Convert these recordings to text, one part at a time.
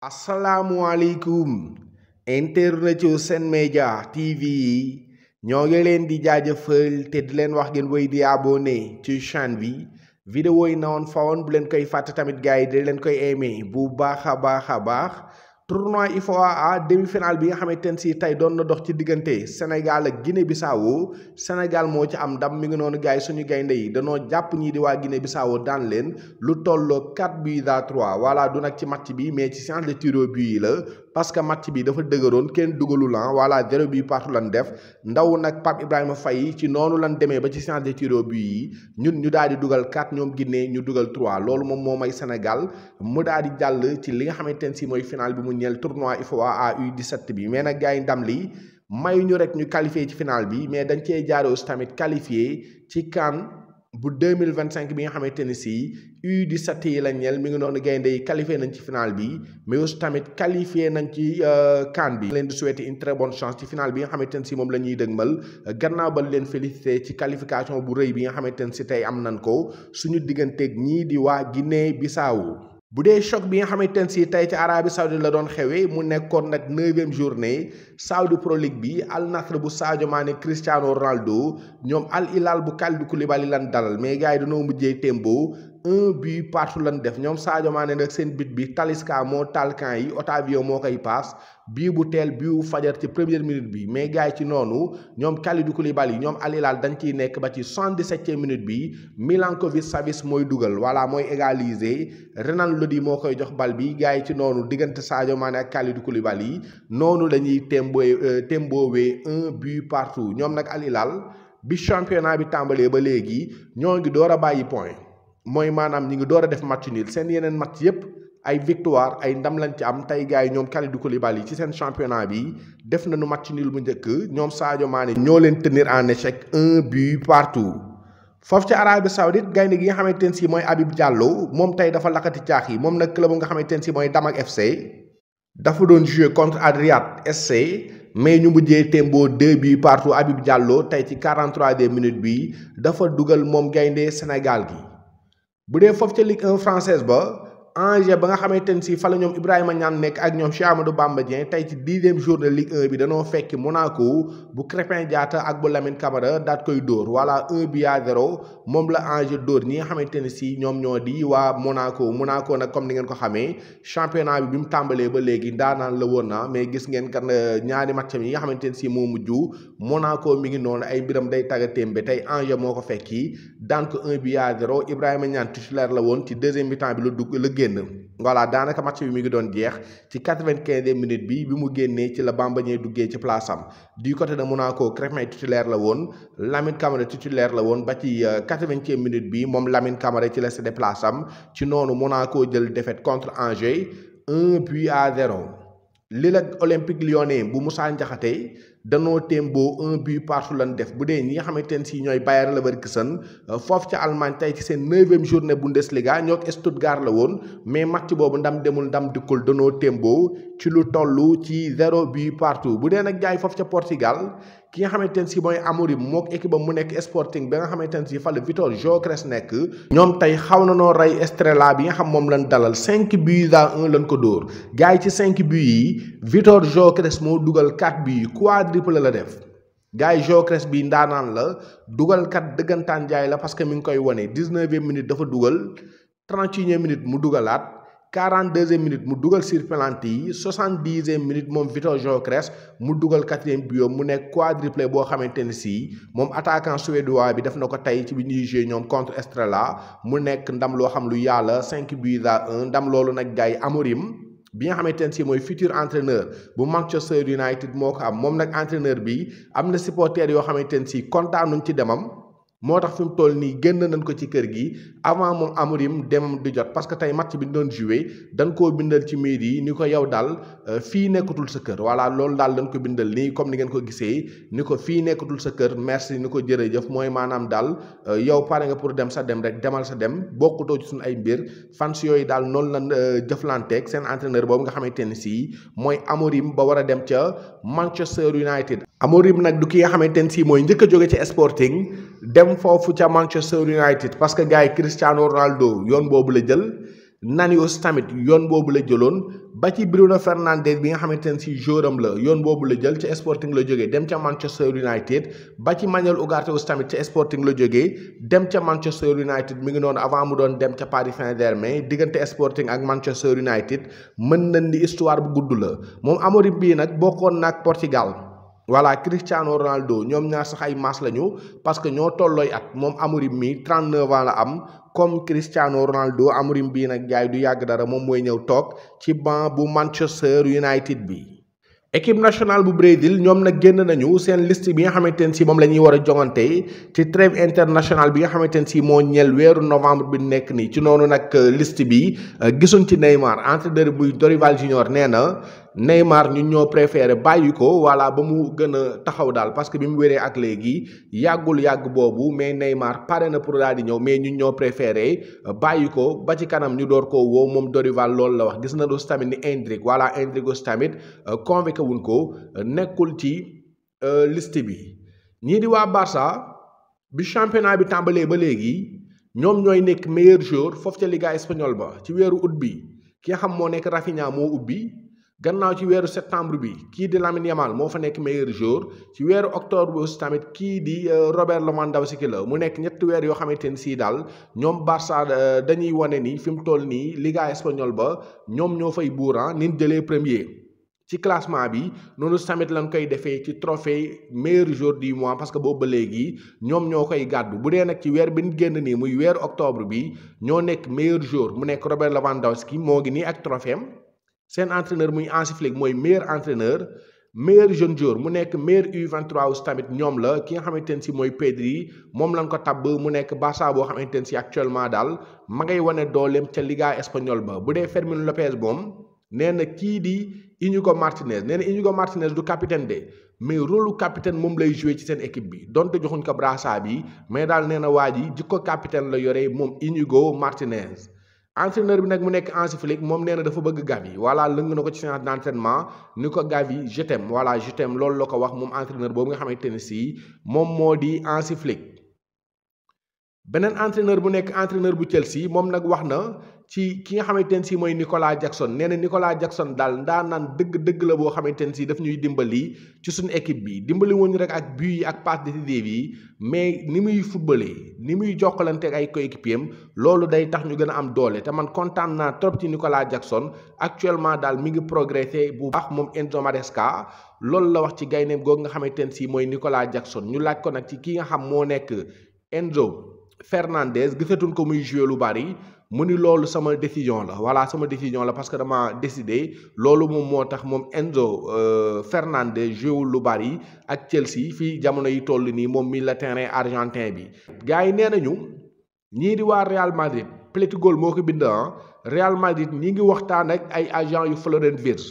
asalaamualeykum internet yu Sen Média TV yi ñoo ngi leen di jaajëfal te di leen wax ngeen woy di abonné ci chaîne bi vidéo yi na woon fa woon bu leen koy fàtte tamit gars yi di leen koy aimé bu baax a baax a baax tournoi IFOA demi-finale bi nga xamante ne si tey doon na dox ci diggante Sénégal ak Guinée Bissau Sénégal moo ci am ndam mi ngi noonu gars yi suñu gaynde yi danoo jàpp ñii di waa Guinée Bissau daan leen lu tolloo 4 buts à 3 voilà du nag ci match bi mais ci séance de tir au but yi la parce que match bi dafa dëgëroon kenn dugalu lan voilà zéro but partout lan def ndaw nag Pape Ibrahima Faye ci noonu lan demee ba ci séance de tir au but yi ñun ñu daal di dugal 4 ñoom Guinée ñu dugal 3 loolu moom moo may Sénégal mu daal di jàll ci li nga xamante ne si mooy final bi mu ñeel tournoi IFOA à U17 bi mais nag gars yi ndam li may ñu rek ñu qualifié ci final bi mais dañ cee jaare aussi tamit qualifié ci CAN bu 2025 bi nga xamante ne si U17 yi la ñeel mi ngi noonu gaynde yi qualifié nañ ci final bi mais aussi tamit qualifié nañ ci CAN bi leen di souhaiter une très bonne chance ci final bi nga xamante ne si moom la ñuy dëgmal gannaaw ba leen félicité ci qualification bu rëy bi nga xamante ne si tey am nañ ko suñu digganteeg ñii di waa Guinée Bissau bu dee choc bi nga xamante ne si tey ci Arabie Saoudite la doon xewee mu nekkoon nag neuvième journée Saudi Pro League bi Al Nassr bu Sadio Mané Cristiano Ronaldo ñoom Al Hilal bu Kalidou Koulibaly lan dalal mais gars yi dañoo mujjee tembo un but partout lan def ñoom Sadio Mané nag seen but bi Talisca moo taal camp yi Otavio moo koy paas bii bu teel bii bu fajar ci première minute bi mais gars yi ci noonu ñoom Kalidou Koulibaly ñoom Al Hilal dañ ciy nekk ba ci soixante-dix-septième minute bi Milankovic Savic mooy dugal voilà mooy égaliser Renan Lodi moo koy jox bal bi gars yi ci noonu diggante Sadio Mané ak Kalidou Koulibaly noonu la ñuy tembo temboowee un but partout ñoom nag Al Hilal bi championnat bi tàmbalee ba léegi ñoo ngi door a bàyyi point mooy maanaam ñi ngi door a def match nul seen yeneen match yépp ay victoire ay ndam lañ ci am tey gars yi ñoom Kalidou Koulibaly ci seen championnat bi def nañu match nul bu njëkk ñoom Sadio Mané ñoo leen tenir en échec un but partout foofu ci Arabie Saoudite gaynde gi nga xamante ne si mooy Habib Diallo moom tey dafa lakkati caax yi moom nag club nga xamante ne si mooy Damak FC dafa doon jouer contre Al Riyad SC mais ñu mujjee tembo deux buts partout Habib Diallo tey ci 43e minute bi dafa dugal moom gaynde Sénégal gi bu dee foofu ca Ligue 1 française ba Angers ba nga xamante ne si fa la ñoom Ibrahima Niane nekk ak ñoom Cheikh Amadou Bamba Dieng tey ci dixième jour de Ligue 1 bi danoo fekki Monaco bu Crépin Diatta ak bu Lamine Camara daat koy dóor voilà un but à zéro moom la Angers dóor ñi nga xamante ne si ñoom ñoo di waa Monaco Monaco nag comme ni ngeen ko xamee championnat bi bi mu tàmbalee ba léegi ndaanaan la woon na mais gis ngeen kan ñaari match yi nga xamante ne si moo mujj Monaco mi ngi noonu ay mbiram day tagga témbe tey Angers moo ko fekki daan ko un but à zéro Ibrahima Niane titulaire la woon ci deuxième mi-temps bi la dugg la génn voilà daanaka match bi mi ngi doon jeex ci quatre-vingt-quinzième minute bi bi mu génnee ci la Bamba Dieng duggee ci place am du côté de Monaco Crépin titulaire la woon Lamine Camara titulaire la woon ba ci quatre-vingtième minute bi moom Lamine Camara ci la cédé place am ci noonu Monaco jël défaite contre Angers un but à zéro li la Olympique Lyonnais bu Moussa Ndiakhaté danoo témboo un but partout lan def bu dee ñi nga xamante ne si ñooy Bayer Leverkusen foofu ca Allemagne tey ci seen neuvième journée Bundesliga ñoo ak Stuttgart la woon mais match boobu ndam demul ndam dikkul danoo témboo ci lu toll ci zéro but partout bu dee nag jaay foofu ca Portugal ki nga xamante ne si mooy Amorim mook équipe mu nekk Sporting ba nga xamante ne si fa la Vitor Gyökeres nekk ñoom tey xaw na noo rey Estrela bi nga xam moom lañ dalal cinq buts à un lañ ko dóor gars yi ci cinq buts yi Vitor Gyökeres moo dugal quatre buts quadruple la def gars yi Gyökeres bi ndaanaan la dugal kat dëggantaan jaay la parce que mi ngi koy wane dix-neuvième minute dafa dugal trente-et-unième minute mu dugalaat quarante-deuxième minute mu dugal sur penalty yi soixante-dixième minute moom Vitor Gyökeres mu dugal quatrième but mu nekk quadruplé boo xamante ne si moom attaquant suédois bi def na ko tey ci bi ñuy joué ñoom contre Estrela mu nekk ndam loo xam lu yàlla cinq buts à un ndam loolu nag gars yi Amorim bi nga xamante ne si mooy futur entraîneur bu Manchester United moo ko am moom nag entraîneur bi am na supporters yoo xamante ne si kontaanuñ ci demam moo tax fi mu toll nii génn nañ ko ci kër gi avant moom Amorim demam di jot parce que tey match bi ñu doon joué dañ koo bindal ci mail yi ni ko yow daal fii nekkatul sa kër voilà loolu daal dañ ko bindal nii comme ni ngeen ko gisee ni ko fii nekkatul sa kër merci ni ko jërëjëf mooy maanaam daal yow pare nga pour dem sa dem rek demal sa dem bokkutoo ci suñu ay mbir fans yooyu daal noonu lañ jëflanteeg seen entraîneur boobu nga xamante ne si mooy Amorim ba war a dem ca Manchester United. Amorim nag du ki nga xamante ne si mooy njëkk a jóge ci Sporting dem foofu ca Manchester United parce que gars yi Cristiano Ronaldo yoon boobu la jël Nanios tamit yoon boobu la jëloon ba ci Bruno Fernandes bi nga xamante ne si jouram la yoon boobu la jël ca Sporting la jógee dem ca Manchester United ba ci Manuel Ugarte tamit ca Sporting la jógee dem ca Manchester United mi ngi noonu avant mu doon dem ca Paris Saint-Germain diggante Sporting ak Manchester United mën nañ ni histoire bu gudd la moom Amorim bii nag bokkoon na ak Portugal. voilà Cristiano Ronaldo ñoom ñaar sax ay maas lañu parce que ñoo tollooy at moom Amorim mi 39 ans la am comme Cristiano Ronaldo Amorim bii nag jaay du yàgg dara moom mooy ñëw toog ci banc bu Manchester United bi. équipe nationale bu Brésil ñoom nag génn nañu seen liste bi nga xamante ne si moom la ñuy war a jongante ci trêve international bi nga xamante ne si moo ñeel weeru novembre bi nekk nii ci noonu nag liste bi gisuñ ci Neymar entraîneur buy Dorival Junior nee na. Neymar ñun ñoo préféré bàyyi ko voilà ba mu gën a taxaw daal parce que bi mu wéree ak léegi yàggul yàgg boobu mais Neymar pare na pour daal di ñëw mais ñun ñoo préféré bàyyi ko ba ci kanam ñu door koo woo moom Dorival loolu la wax gis na aussi tamit ni Endrick voilà Endrick aussi tamit convoqué wuñ ko nekkul ci liste bi. ñii di waa Barça bi championnat bi tàmbalee ba léegi ñoom ñooy nekk meilleur joueur foofu ca Liga espagnole ba ci weeru août bi ki nga xam moo nekk Rafinha moo ubbi. gannaaw ci weeru septembre bi kii di Lamine Yamal moo fa nekk meilleur joueur ci weeru octobre bi aussi tamit kii di Robert Lewandowski la mu nekk ñetti weer yoo xamante ni sii daal ñoom Barça dañuy wane ni fi mu toll nii Liga espagnole ba ñoom ñoo fay buuran nin jëlee premier ci classement bi noonu tamit lañ koy defee ci trophée meilleur joueur du mois parce que boobu ba léegi ñoom ñoo koy gàddu bu dee nag ci weer bi ñu génn nii muy weeru octobre bi ñoo nekk meilleur joueur mu nekk Robert Lewandowski moo ngi nii ak trophée am seen entraîneur muy Hansi Flick mooy meilleur entraîneur meilleur jeune joueur mu nekk meilleur U23 aussi tamit ñoom la ki nga xamante ne si mooy Pedri moom lañ ko tabb mu nekk Barça boo xamante ne si actuellement daal ma ngay wane dooleem ca Liga espagnole ba bu dee Fermín López moom nee na kii di Íñigo Martínez nee na Íñigo Martínez du capitaine de mais rôle capitaine moom lay joué ci seen équipe bi donte joxuñ ko brassard bi mais daal nee na waa ji jikko capitaine la yore moom Íñigo Martínez. entraîneur bi nag mu nekk Hansi Flick moom nee na dafa bëgg Gavi voilà lëng na ko ci séance d'entraînement ni ko Gavi je t'aime voilà je t'aime loolu la ko wax moom entraîneur boobu nga xamante ne si moom moo di Hansi Flick beneen entraîneur bu nekk entraîneur bu Chelsea moom nag wax na ci ki nga xamante ne si mooy Nicolas Jackson nee na Nicolas Jackson daal ndaa naan dëgg dëgg la boo xamante ne si daf ñuy dimbali ci suñu équipe bi dimbali wuñu rek ak but yi ak passe décisive yi mais ni muy footballé ni muy jokkalante ak ay coéquipier am loolu day tax ñu gën a am doole te man kontaan naa trop ci Nicolas Jackson actuellement daal mi ngi progressé bu baax moom Enzo Maresca loolu la wax ci gaynde googu nga xamante ne si mooy Nicolas Jackson ñu laaj ko nag ci ki nga xam moo nekk Enzo Fernandez gisatuñ ko muy joué lu bari mu ni loolu sama décision la voilà sama décision la parce que dama décidé loolu moom moo tax moom Enzo Fernandez joué lu bari ak Chelsea fii jamono yi toll nii moom mi la terrain argentin bi. gars yi nee nañu ñii di waa Real Madrid Plétigol moo ko bind Real Madrid ñi ngi waxtaan ak ay agent yu Florent Wirtz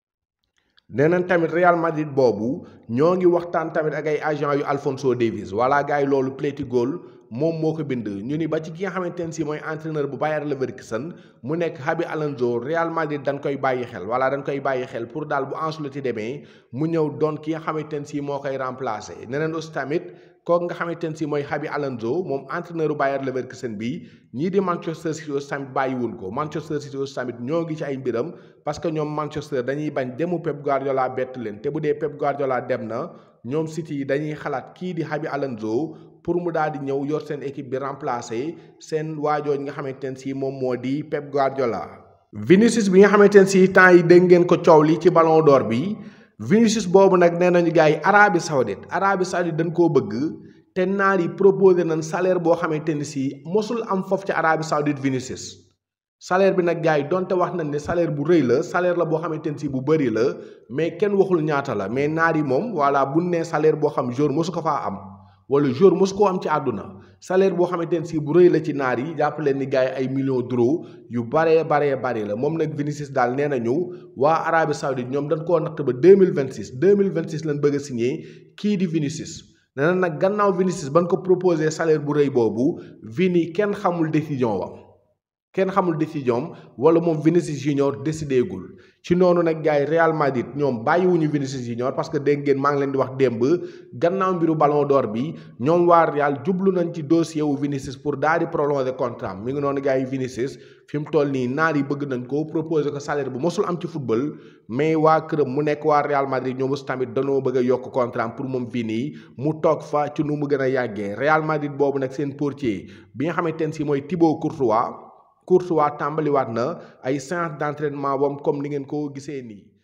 nee nañ tamit Real Madrid boobu ñoo ngi waxtaan tamit ak ay agent yu Alphonso Davies voilà gars yi loolu Plétigol moom moo ko bind ñu ni ba ci ki nga xamante ne si mooy entraîneur bu Bayer Leverkusen mu nekk Xabi Alonso Real Madrid dañ koy bàyyi xel voilà dañ koy bàyyi xel pour daal bu Ancelotti demee mu ñëw doon ki nga xamante ne si moo koy remplacer neneen aussi tamit kooku nga xamante ne si mooy Xabi Alonso moom entraîneur bu Bayer Leverkusen bi ñii di Manchester City aussi tamit bàyyiwul ko Manchester City aussi tamit ñoo ngi ci ay mbiram parce que ñoom Manchester dañuy bañ demu Pep Guardiola bett leen te bu dee Pep Guardiola dem na ñoom City yi dañuy xalaat kii di Xabi Alonso pour mu daal di ñëw yor seen équipe bi remplacer seen waajooñ nga xamante ne si moom moo di Pep Guardiola. Vinicius bi nga xamante ne si temps yi dégg ngeen ko coow li ci Ballon d'Or bi Vinicius boobu nag nee nañu gars yi Arabie Saoudite Arabie Saoudite dañ koo bëgg te naar yi proposé nañ salaire boo xamante ne si mosul am foofu ci Arabie Saoudite Vinicius. salaire bi nag gars yi donte wax nañ ne salaire bu rëy la salaire la boo xamante ne si bu bëri la mais kenn waxul ñaata la mais naar yi moom voilà bu nee salaire boo xam jour mosu ko faa am. wala jour mosu koo am ci àdduna salaire boo xamante ne si bu rëy la ci naar yi jàpp leen ni gars yi ay millions d'euros yu baree baree bari la moom nag Vinicius daal nee nañu waa Arabie Saoudite ñoom dañ koo natt ba deux mille vingt six deux mille vingt six lañ bëgg a signé kii di Vinicius. nee na nag gannaaw Vinicius ban ko proposé salaire bu rëy boobu Vini kenn xamul décision wam kenn xamul décision wala moom Vinicius Junior décidé gul ci noonu nag gars yi Real Madrid ñoom bàyyiwuñu Vinicius Junior parce que dégg ngeen maa ngi leen di wax démb gannaaw mbiru Ballon d'Or bi ñoom waa Real jublu nañ ci dossier wu Vinicius pour daal di prolonger contrat mi ngi noonu gars yi Vinicius fi mu toll nii naar yi bëgg nañ ko proposer ko salaire bu mosul am ci football mais waa këram mu nekk waa Real Madrid ñoom aussi tamit danoo bëgg a yokk contrat pour moom Vini mu toog fa ci nu mu gën a yàggee Real Madrid boobu nag seen portier bi nga xamante ne si mooy Thibaut Courtois Courtois tàmbaliwaat na ay séance d'entraînement bam comme ni ngeen ko gisee nii.